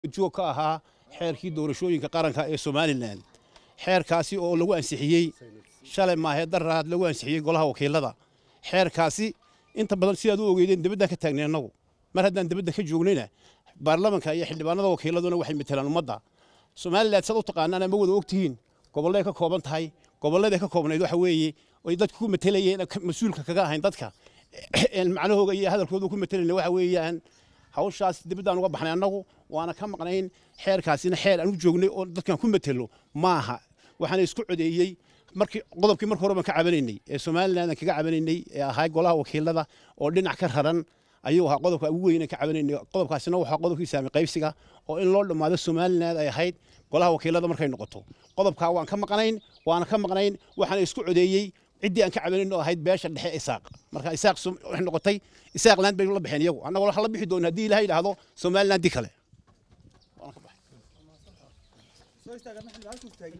joog ka ahaa xeerkii doorashooyinka qaranka ee somalilan xeerkaasi oo lagu ansixiyey shalay maahee daraad lagu ansixiyey golaha wakiilada xeerkaasi inta badan sidaad u ogeydeen dibaddan ka taagnay annagu mar haddaan dibadda ka joognayna baarlamanka iyo xildhibaanada wakiiladuna waxay matelaan ummadda somalilan sad u taqaanaan ama wada ogtihiin gobolleay ka kooban tahay gobolladay ka koobnayd waxa weeye ay dadku ku matelayeen mas-uulka kaga ahayn dadka macnahooga iyo hadalkooda ku matelayna waxa weeyaan hawshaas dibaddaan uga baxnay annagu waana ka maqnayn xeerkaasina xeer aan u joognay oo dadkan ku matelo maaha waxaana isku codeeyey markii qodobkii marka hore baan ka cabanaynay ee somaliland aan kaga cabanaynay ee ahaa golaha wakiilada oo dhinac ka raran ayuu ahaa qodobka ugu weyn aan ka cabanaynay qodobkaasina waxaa qodobkii saami qaybsiga oo in loo dhammaado somaliland ay ahayd golaha wakiilada markay noqoto qodobkaa waan ka maqnayn waana ka maqnayn waxaana isku codeeyey ciddii aan ka cabanayn oo ahayd beesha dhexe isaaq marka isaaq waxay noqotay isaaq land bay la baxeen iyagu annagoo waxa la bixi doona haddii ilahay yidhaahdo somaliland di kale